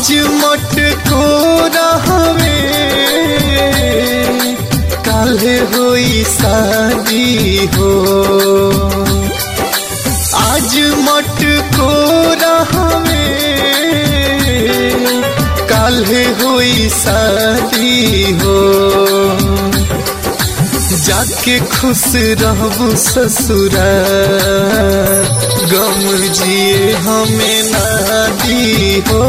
आज मट को रहवे काले होई शादी हो आज मट को रहवे काले होई शादी हो जाके खुश रहबू ससुरा गम जिए हमें ना दी हो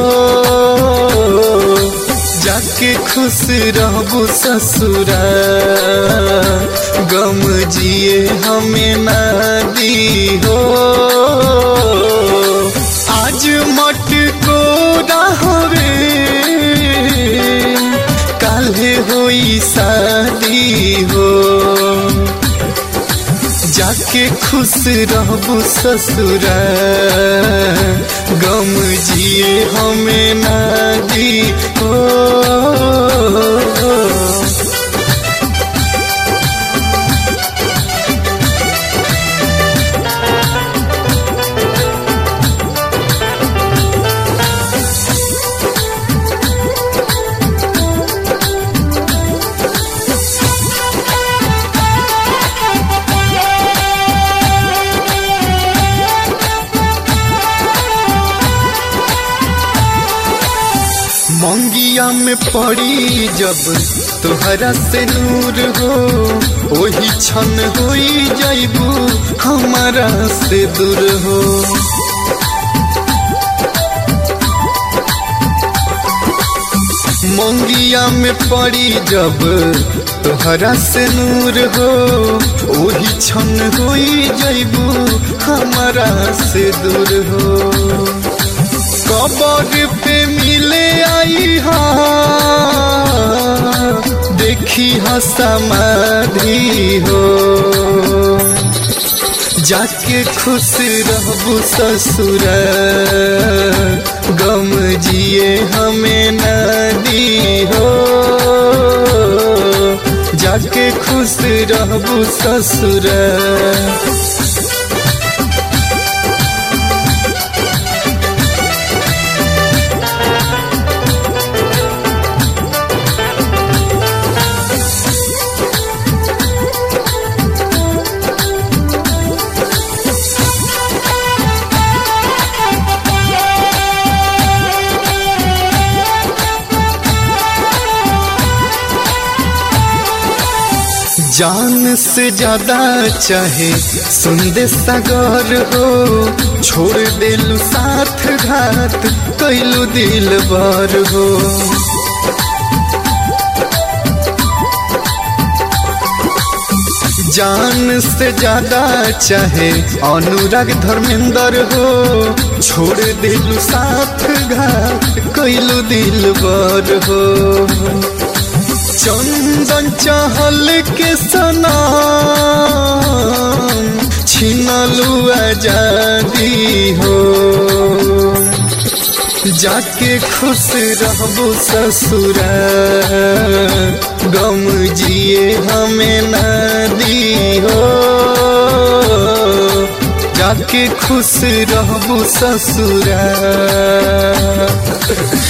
जाके खुश रहबू ससुरा गम जिए हमें ना दी हो आज मट को रहवे काले होई शादी हो जाके खुश रहबू ससुरा गम जिए हमें ना दी हो मंगिया में पड़ी जब तोहरा से नूर हो वही क्षण होई जाइबू हमारा से दूर हो मंगिया में पड़ी जब तोहरा से नूर हो वही क्षण होई जाइबू हमारा से दूर हो कबर पे मिले आई हा देखी हा समाधि हो जाके खुश रहबू ससुर गम जिए हमें नदी हो जाके खुश रहबू ससुर जान से ज्यादा चाहे सुंदे सागर हो छोड़ दिलु साथ घात कैलू दिल बार हो जान से ज्यादा चाहे अनुराग धर्मेंद्र हो छोड़ दिलु साथ घात कैलू दिल बार हो चंदन चहल के सना छिनलू आजादी हो जाके खुश रहबू ससुरा गम जिए हमें नदी हो जाके खुश रहबू ससुरा